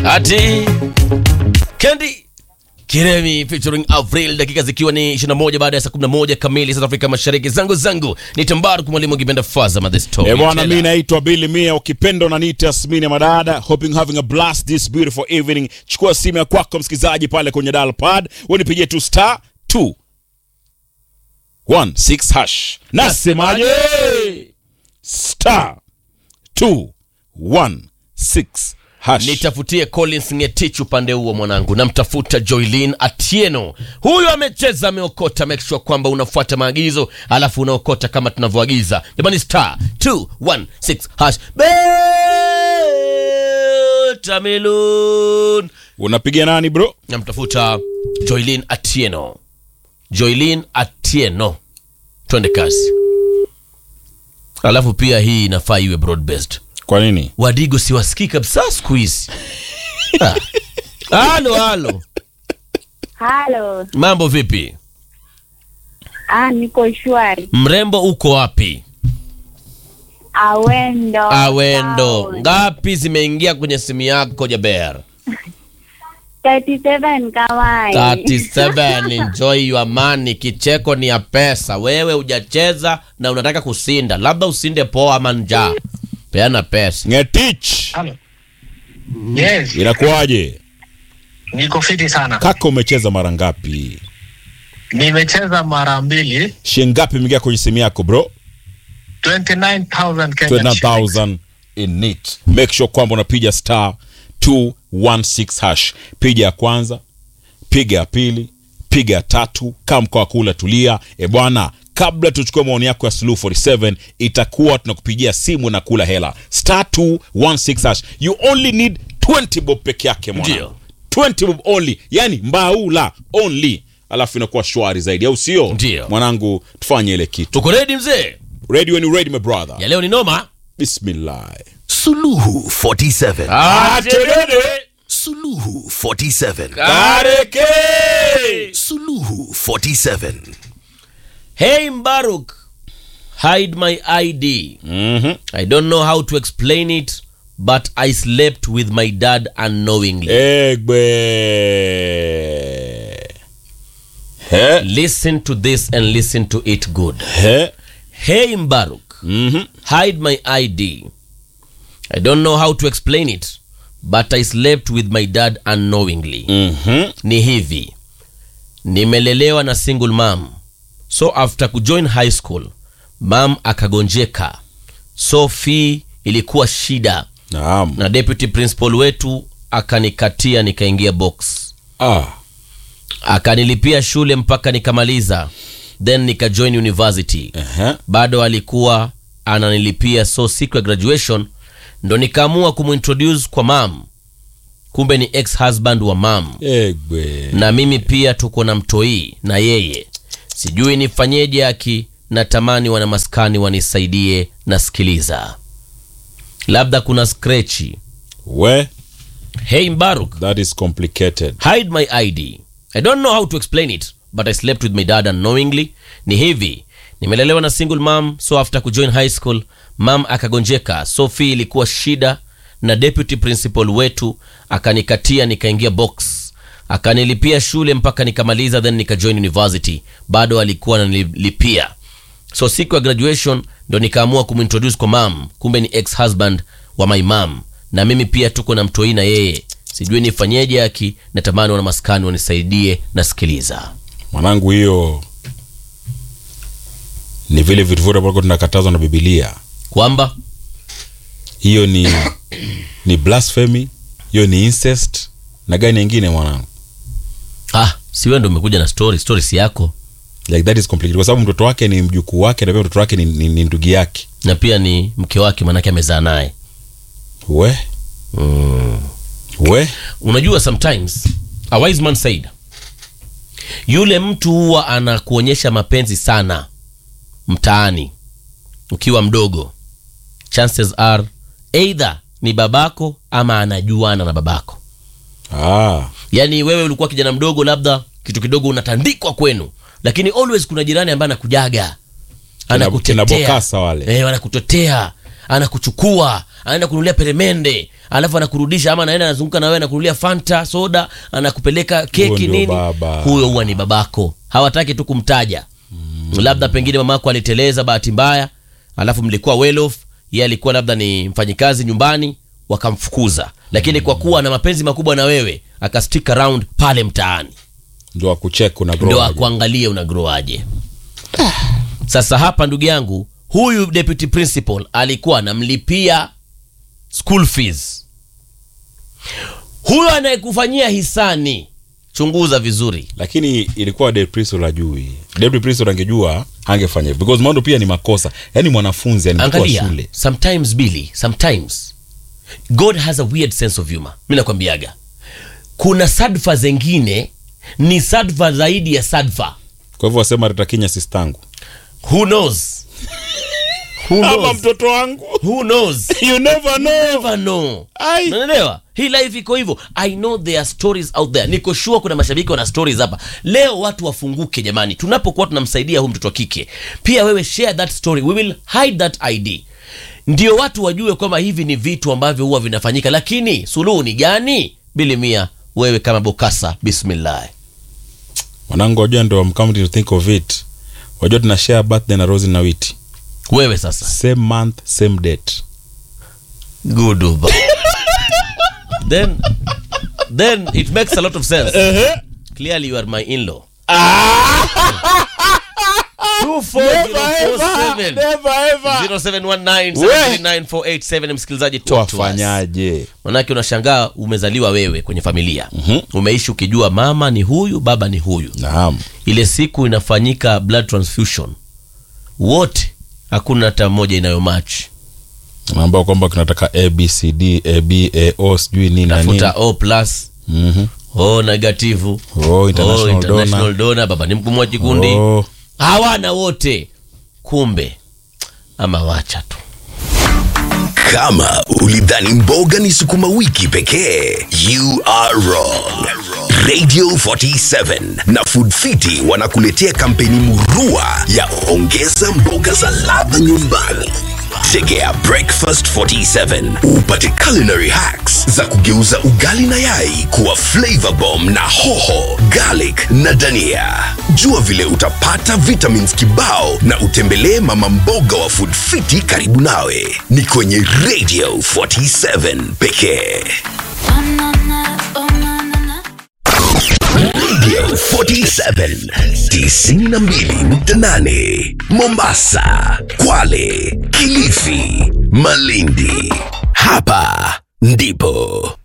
ati Kendi Kiremi featuring Avril, dakika zikiwa ni 21 baada ya saa 11 kamili South Afrika Mashariki. Zangu zangu ni Tambaru kwa mwalimu Kipenda Faza the story. Eh, bwana, Tela. mi naitwa Billy Mia, ukipenda unaniita Yasmini ya Madada. Hoping having a blast this beautiful evening. Chukua simu ya kwako msikilizaji pale kwenye dial pad, unipigie tu star 2 1 6 hash. Nasemaje? Star 2 1 6 hash. Nitafutie Collins Ngetich upande huo mwanangu, namtafuta Joylin Atieno. Huyu amecheza ameokota, make sure kwamba unafuata maagizo alafu unaokota kama tunavyoagiza. Jamani, star 216 hash Betamelon. Unapigia nani bro? Namtafuta Joylin Atieno, Joylin Atieno, twende kasi. Alafu pia hii inafaa iwe broad based Kwa nini? wadigo siwasikii kabisa siku hizi Ah. halo halo Halo, mambo vipi ah, niko shwari. mrembo uko wapi Awendo. awendo town. ngapi zimeingia kwenye simu yako jaber 37 kawai. 37 enjoy your money kicheko ni ya pesa wewe hujacheza na unataka kusinda labda usinde poa ama njaa peana pesa Ngetich. Halo. Yes, Inakuwaje? niko fiti sana. Kaka umecheza mara ngapi? Nimecheza mara mbili, Shilingi ngapi imeingia kwenye simu yako bro? 29,000 Kenyan shillings. 29000 in it. Make sure kwamba unapiga star 216 hash. Piga ya kwanza, piga ya pili, piga ya tatu, kaa mkoa kula tulia. E bwana, kabla tuchukue maoni yako ya Suluhu 47 itakuwa tunakupigia simu na kula hela. Star 216 hash. You only need 20 bob peke yake mwana. Ndio. 20 bob only. Yani mbaula only. Alafu inakuwa shwari zaidi au sio? Ndio. Mwanangu tufanye ile kitu. tuko redi mzee Ready when you ready my brother. ya leo ni noma Bismillah. Suluhu 47. Atenene. Suluhu 47. Kareke. Suluhu 47. Hey Mbaruk, hide my ID. Mhm. I don't know how to explain it, but I slept with my dad unknowingly. Egbe. He, Listen to this and listen to it good. he. Hey Mbaruk, Mhm. hide my ID. I don't know how to explain it, but I slept with my dad unknowingly. Mhm. Ni hivi, nimelelewa na single mom, so after kujoin high school mam akagonjeka, so fee ilikuwa shida Naam. na deputy principal wetu akanikatia nikaingia box Ah. akanilipia shule mpaka nikamaliza then nikajoin university Ehe. bado alikuwa ananilipia so siku ya graduation ndo nikaamua kumintroduce kwa mam kumbe ni ex husband wa mam Egbe. na mimi pia tuko na mtoi na yeye sijui nifanyeje aki natamani wana maskani wanisaidie nasikiliza labda kuna skrechi We, hey mbaruk that is complicated. hide my id i don't know how to explain it but i slept with my dad unknowingly ni hivi nimelelewa na single mom so after kujoin high school mam akagonjeka so fee ilikuwa shida na deputy principal wetu akanikatia nikaingia box akanilipia shule mpaka nikamaliza then nikajoin university bado alikuwa ananilipia so siku ya graduation ndo nikaamua kumintroduce kwa mam kumbe ni ex husband wa my mam na mimi pia tuko na mtoi na yeye sijui nifanyeje aki natamani wana maskani wanisaidie nasikiliza Mwanangu hiyo ni vile vitu vyote ambavyo tunakatazwa na Biblia. kwamba Hiyo ni ni blasphemy, hiyo ni incest na gani nyingine mwanangu? ah, si wewe ndo umekuja na story story si yako Like that is complicated kwa sababu mtoto wake ni mjukuu wake na pia mtoto wake ni, ni, ni ndugu yake. na pia ni mke wake manake amezaa naye We. We. unajua sometimes a wise man said yule mtu huwa anakuonyesha mapenzi sana mtaani ukiwa mdogo chances are either ni babako ama anajuana na babako Ah. yaani wewe ulikuwa kijana mdogo labda kitu kidogo unatandikwa kwenu lakini always kuna jirani ambaye anakujaga kina anakutetea Bokasa wale. eh, anakutetea anakuchukua anaenda kununulia peremende alafu anakurudisha ama anaenda anazunguka na wewe anakununulia fanta soda anakupeleka Huyo keki ndio nini baba. huyo huwa ni babako hawataki tu kumtaja labda pengine mamako aliteleza bahati mbaya alafu mlikuwa well off yeye alikuwa labda ni mfanyikazi nyumbani wakamfukuza lakini kwa kuwa na mapenzi makubwa na wewe akastick around pale mtaani ndio akuchek una ndio grow aje. akuangalie una grow aje sasa hapa ndugu yangu huyu deputy principal alikuwa anamlipia school fees huyo anayekufanyia hisani chunguza vizuri lakini ilikuwa Deputy Principal ajui Deputy Principal angejua angefanya hivyo. because mando pia ni makosa yani mwanafunzi yani mtoto wa angalia shule sometimes billy sometimes god has a weird sense of humor mi nakwambiaga kuna sadfa zengine ni sadfa zaidi ya sadfa kwa hivyo wasema retakinya sistangu who knows who ama knows mtoto wangu who knows you never know never know Ai. unaelewa hii life iko hivyo i know there are stories out there niko sure kuna mashabiki wana stories hapa leo watu wafunguke jamani tunapokuwa tunamsaidia huyu mtoto wa kike pia wewe share that story we will hide that id ndio watu wajue kwamba hivi ni vitu ambavyo huwa vinafanyika lakini suluhu ni gani bili mia wewe kama bokasa bismillah mwanangu wajua ndo I'm coming to think of it wajua tuna share birthday na Rosie na Witi wewe sasa same month same date good Uba. then then it makes a lot of sense clearly you are my in-law 24047 0719 msikilizaji talk to us. wafanyaje manake unashangaa umezaliwa wewe kwenye familia umeishi ukijua mama ni huyu baba ni huyu naam ile siku inafanyika blood transfusion wote hakuna hata moja inayomatch ambao kwamba tunataka abcd abao sijui nini na nini tafuta o plus Mhm. o negativu Oh, international o, international donor. donor baba ni mkumwa kikundi Oh. hawana wote kumbe ama wacha tu Kama ulidhani mboga ni sukuma wiki pekee, you are wrong. Radio 47 na Food Fiti wanakuletea kampeni murua ya ongeza mboga za ladha nyumbani. Tegea Breakfast 47 upate culinary hacks za kugeuza ugali na yai kuwa flavor bomb na hoho, garlic na dania. Jua vile utapata vitamins kibao na utembelee mama mboga wa Food Fiti karibu nawe. Ni kwenye Radio 47 pekee. Radio 47 92.8 Mombasa, Kwale, Kilifi, Malindi. Hapa ndipo